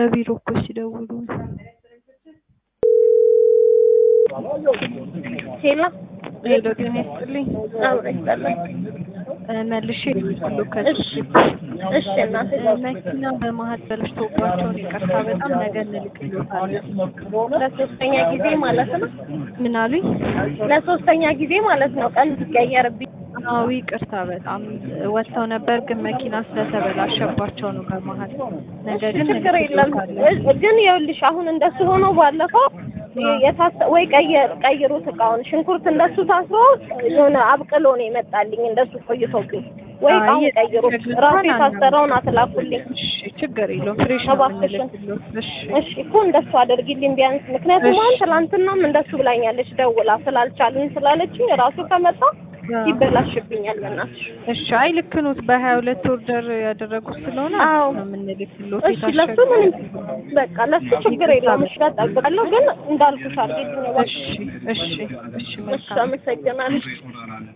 ከቢሮ እኮ ሲደውሉ ሄሎ ሄሎ ጤና ይስጥልኝ አብሮ ይስጠላል። እ መልሼ ሁሉ እሺ እሺ እናቴ መኪና በመሀል በልሽቶባቸውን ይቅርታ በጣም ነገ እንልክልዎታለን ለሶስተኛ ጊዜ ማለት ነው። ምን አሉኝ ለሶስተኛ ጊዜ ማለት ነው። ቀን ሲቀየርብኝ አዎ ይቅርታ በጣም ወጥተው ነበር ግን መኪና ስለተበላሸባቸው ነው በመሀል ነገ ግን ችግር የለም። እንልክልዎታለን እ- ግን ይኸውልሽ አሁን እንደሱ ሆኖ ባለፈው የታሰ ወይ ቀየር ቀይሩት እቃውን ሽንኩርት እንደሱ ታስሮ የሆነ አብቅሎ ነው የመጣልኝ እንደሱ ቆይቶብኝ ወይ አይ፣ እቃውን ቀይሩት የችግር ራሱ እንኳን የታሰረውን አትላኩልኝ እሺ ችግር የለውም ፍሬሽ ነው እባክሽን። የምንልክልዎት እሺ እሺ እኮ እንደሱ አድርጊልኝ ቢያንስ ምክንያቱም አሁን ትላንትናም እንደሱ ብላኛለች ደውላ ስላልቻልን ስላለችኝ ራሱ ከመጣ ይበላሽብኛል በእናትሽ እሺ አይ ልክ ኖት በሀያ ሁለት ኦርደር ያደረጉት ስለሆነ አዎ። ነው የምንልክልዎት እሺ ለሱ ምንም በቃ ለሱ ችግር የለውም እሺ እጠብቃለሁ ግን እንዳልኩሽ አድርጊልኝ እሺ እባክሽ እሺ እሺ እሺ መልካም አመሰግናለሁ